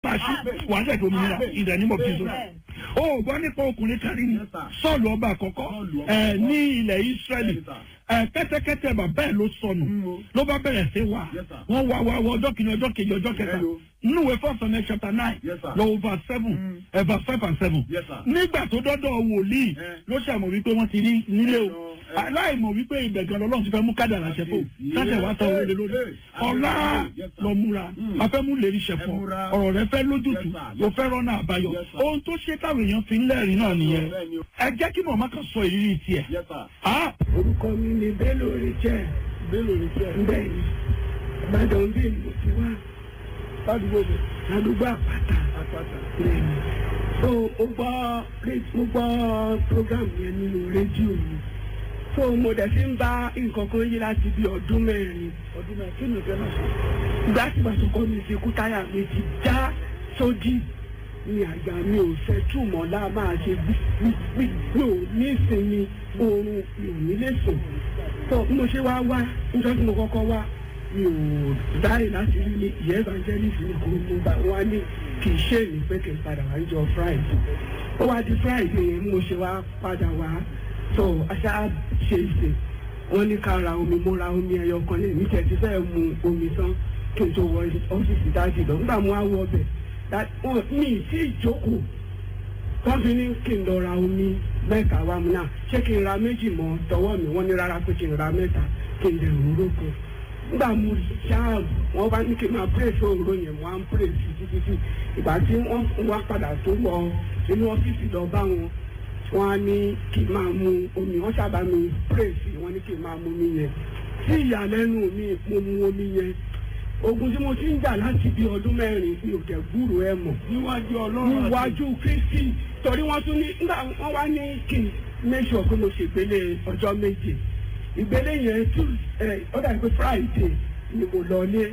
máa ṣí wàá dẹ̀ dominira ìdánimọ̀ bísọ̀. o gbọ́ nípa ọkùnrin kárí ni sọ́ọ̀lù ọba àkọ́kọ́ ẹ̀ ní ilẹ̀ Ísírẹ́lì ẹ̀ kẹ́tẹ́kẹ́tẹ́ bàbá ẹ̀ ló sọnù ló bá bẹ̀rẹ̀ sí wà wọ́n wá wá wọ ọjọ́ kìíní ọjọ́ kejì ọjọ́ kẹta nínú ìwé first Samuel chapter nine lọ́wọ́ verse seven ẹ̀ verse five and seven nígbà tó dọ́dọ̀ wòlíì ló ṣàmọ̀ wípé wọ́n ti rí nílé o aláìmọ̀ wípé ibẹ̀ gan lọ́lọ́run ti fẹ́ mú kádàrà ṣẹ̀fọ́ sáṣẹ̀ wá tọ́ wọlé lórí ọ̀la lọ múra a fẹ́ mú lérí ṣẹ̀fọ́ ọ̀rọ̀ rẹ fẹ́ lójútùú o fẹ́ rọ́nà àbáyọ ohun tó ṣe táwọn èèyàn fi ń lẹ́rìí náà nìyẹn ẹ jẹ́ kí mọ̀mọ́ kan sọ ìrírí tiẹ̀. orúkọ mi ni Bello Richard Bello Richard bẹ́ẹ̀ ni Ìbàdàn bí mo ti wá ládùúgbò mi ládùúgbò àpáta àpáta bẹ́ẹ̀ ni so mo gbọ́ mo gbọ́ program yẹn nínú rédíò mi so mo dẹ̀ fi ń bá nǹkan kan yí láti bí ọdún mẹ́rin ọdún mẹ́rin kí ni ìfẹ́ náà sọ. ìgbà tí bàtà kọ́ mi ti kú táyà mi ti já sódì ní àgbà mi ò fẹ́ túmọ̀ láà máa ṣe gbígbí mi ò ní ìsinmi oorun mi ò ní lè sùn so bí mo ṣe wá wá níjọ́ tí mo kọ́kọ́ wá mi ò dáì láti rí ní ìyẹ́ evangelist ní kò mo bá wá ní kì í ṣe èmi pé kì í padà wá níjọ́ friday ó wá di friday yẹn mo ṣe wá padà wá so aṣá ṣe ìṣe wọ́n ní ká ra omi mo ra omi ẹyọ kan lè mí tẹ̀ ti fẹ́ mu omi tán kí n tó wọ ọ́fíìsì dájú lọ nígbà mo wá wọ ọbẹ̀ wọn mi ì tí ì jókòó wọ́n fi ní kí n lọ ra omi mẹ́ta wá mu náà ṣé kí n ra méjì mọ́ tọwọ́ mi wọ́n ní rárá pé kí n ra mẹ́ta kí n lè rúró kan nígbà mo ṣáà wọ́n bá ní kí n máa pírèsì òróró yẹn mo á ń pírèsì títí tí ìgbà tí wọ́n wá padà tó wọ inú ọ́fíìsì lọ bá wọn wọ́n á ní kí n máa mu omi wọ́n sábà mi pírèsì wọ́n ní kí n máa mu omi yẹn tí ìyàlẹ́nu mi mo mu omi yẹn ogun tí mo ti ń jà láti bí ọdún mẹ́rin mi ò tẹ̀ gbúrò ẹ mọ̀. níwájú ọlọ́run níwájú kristi torí wọ́n tún ní nígbà wọ́n wá ní kí n make sure pé mo ṣègbélé ọjọ́ méje ìgbélé yẹn tún ẹ ó dàbí pé friday ni mo lọ lé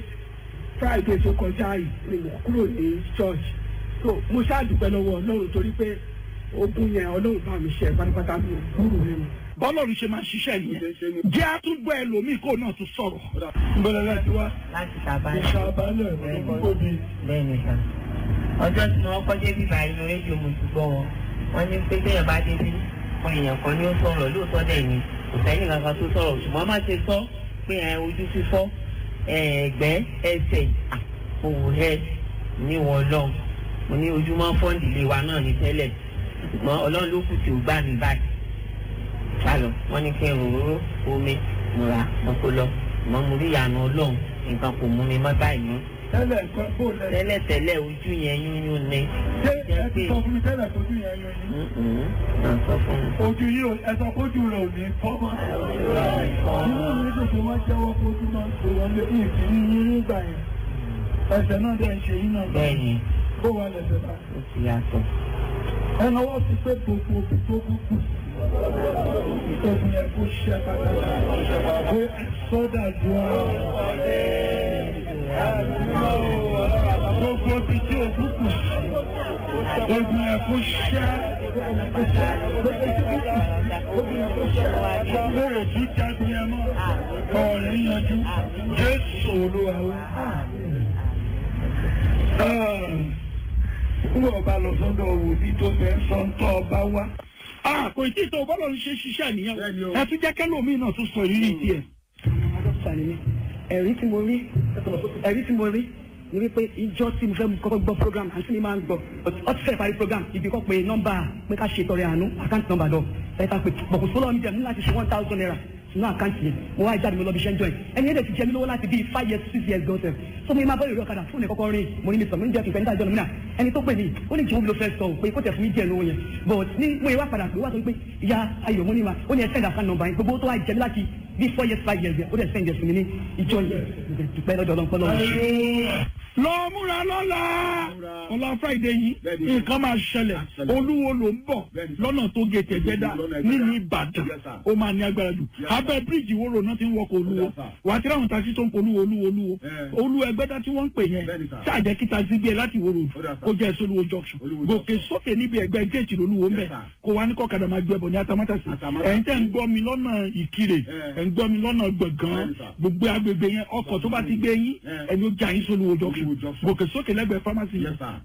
friday tó kọjá yìí ni mo kúrò ní church so mo ṣáàdùpẹ́ lọ́wọ́ ọlọ́run torí pé ogun yẹn ọlọ́run bá mi ṣe pátápátá mi ò gbúrò ẹ mọ̀ bọ́lọ́run ṣe máa ṣiṣẹ́ nìyẹn jẹ́ àtúgbọ́ ẹlòmíì kó náà tún sọ̀rọ̀. nbẹ̀rẹ̀ láti wá. láti ṣàbálẹ̀. ìṣàbálẹ̀ olùkóbi. bẹ́ẹ̀ ni sà ọjọ́ tí wọ́n kọ́ débi báyìí ní rédíò mo ti gbọ́ wọn wọ́n ní pé téèyàn bá débi wọn èèyàn kan ní ó sọ̀rọ̀ lóòótọ́ dẹ̀ ni kò sẹ́yìn kankan tó sọ̀rọ̀ ṣùgbọ́n má ṣe sọ pé ẹ ojú fífọ́ ẹ̀ẹ́gbẹ́ ẹsẹ̀ òwò ẹ ní wọn lọ mo ní ojúmọ́ fọ́ǹdì wa náà ní tẹ́lẹ̀ ṣùgbọ́n ọlọ́run ló kù tí ò gbà mí báyìí sálọ wọn ní kí n ròróró omi múra mo kó lọ mọ mo rí ìyànà Ọlọ́run nǹkan kò mú mi mọ́ báyìí mọ́. tẹ́lẹ̀ nǹkan bó lẹ. tẹ́lẹ̀ tẹ́lẹ̀ ojú yẹn yúnyún ni. ṣé ẹ ti sọ fún mi tẹ́lẹ̀ tójú yẹn yún ni. náà sọ fún mi. ojú yìí ò ẹ sọ kójú rẹ ò ní fọ́ mọ́. inú mi tó ṣe máa jẹ́wọ́ kójú máa ń pè wọ́n lé ìfì ní yín nígbà yẹn. ẹsẹ̀ náà dẹ̀ ń ṣe yín náà. bẹ́ẹ̀ni bó wà lẹ́sẹ̀ bá. ó ti yàtọ̀. ẹ náwó ti pé gbogbo òbí tó kú kù ìtọ́jú yẹn kó ṣe pàtàkì pé sọ́dà ju gbogbo ibi tí òkú kù ogun yẹn kó ṣe bẹ́ẹ̀ tí jagun yẹn mọ́ ọ̀rẹ́ yanjú Jésù Olúwa wa. Nígbà ọba lọ sọ́dọ̀ wòlíì tó fẹ́ sọ́ńtọ́ ọba wá kò tí ì tó bọ́lọ̀ ń ṣe ṣiṣẹ́ nìyẹn ẹ tún jẹ́ kẹ́lòmíì náà tún sọ ìrírí tiẹ̀. ẹ̀rí tí mo rí ẹ̀rí tí mo rí ni wípé ìjọ tí mo fẹ́ kọ́kọ́ gbọ́ program àti mi máa ń gbọ́ ọ ti fẹ́ parí program ibi kọ́ pé nọ́mbà pé ká ṣe tọrẹ àánú àkáǹtì nọ́mbà lọ ẹ̀ka pé bọ̀kù sólọ́ mi jẹ́ mú láti ṣe one thousand naira sínú àkáǹtì yẹn mo wá jáde mi lọ bí iṣẹ́ ń join ẹni ẹ̀dẹ̀ ti jẹ́ mi lówó láti bíi five years six years gọ́sẹ̀ so mo máa bọ́ ìrọ̀ ọ̀kadà fún mi kọ́kọ́ rìn mo ní mi sọ mo ní jẹ́ kí n fẹ́ níta ìjọ lómìnà ẹni tó pè mí ó ní jòwó mi ló fẹ́ sọ pé kó tẹ̀ fún mi díẹ̀ lówó yẹn but ní mo yẹ wá padà pé wá sọ pé ìyá ayọ̀ mo ní ma ó ní ẹ send account number yẹn gbogbo tó wá jẹ mi láti bíi four years five years yẹn ó dẹ̀ send yẹn fún mi ní ìjọ yẹn dùpẹ́ lọ́dọ̀ ọlọ́pọ̀ lọ́wọ́ lọ múra lọ́la ọlá friday yìí nǹkan máa ṣẹlẹ̀ olúwo ló ń bọ̀ lọ́nà tó gé tẹ̀gbẹ́dá nínú ìbàdàn ó máa ní agbára jù abẹ́ bíríìjì wóró náà ti ń wọkọ̀ olúwo wà á ti ráhùn taxi tó ń pọ̀ olúwo olúwo olúwo olú ẹgbẹ́dá tí wọ́n ń pè yẹn ṣáàjẹ́ kí taxi gbé láti wóró kó jẹ́ èso olúwo junction gòkè sókè níbi ẹgbẹ́ géètì olúwo ń bẹ̀ kó wá ní kọ́kadà máa gbẹ bọ̀ ní atamátàsí ẹ̀ ń tẹ́ ń gbọ́ mi lọ́nà ìkirè ẹ̀ ń gbọ́ mi lọ́nà gbọ̀ngàn gbogbo agbègbè yẹn ọkọ̀ tó bá ti gbé yín ẹni ó já yín sólúwo junction gòkè sókè lẹ́gbẹ̀ẹ́ pharmacy yẹn